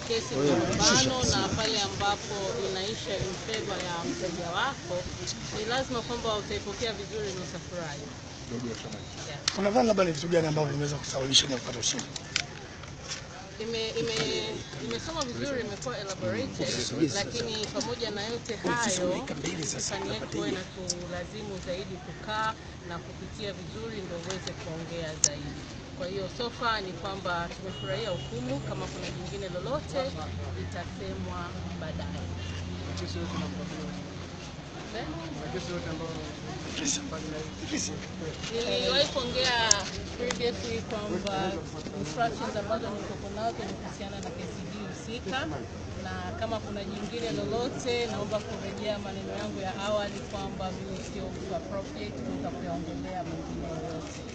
kesi malumbano na pale ambapo inaisha in favor ya mteja wako, ni lazima kwamba utaipokea vizuri na utafurahi. Yeah. Unadhani labda ni vitu gani ambavyo vimeweza kusababisha ni kupata ushindi? ime ime imesoma vizuri, imekuwa elaborated, lakini pamoja na yote hayo, hisani yetu huwa inatulazimu zaidi kukaa na kupitia vizuri ndio uweze kuongea zaidi. Kwa hiyo so far ni kwamba tumefurahia hukumu. Kama kuna jingine lolote itasemwa baadaye. Eh? Niliwahi kuongea previously kwamba instructions ambazo nilikuwa nazo ni kuhusiana na kesi hii husika, na kama kuna jingine lolote, naomba kurejea maneno yangu ya awali kwamba mimi sio mtu appropriate kuweza kuyaongelea mengine yoyote.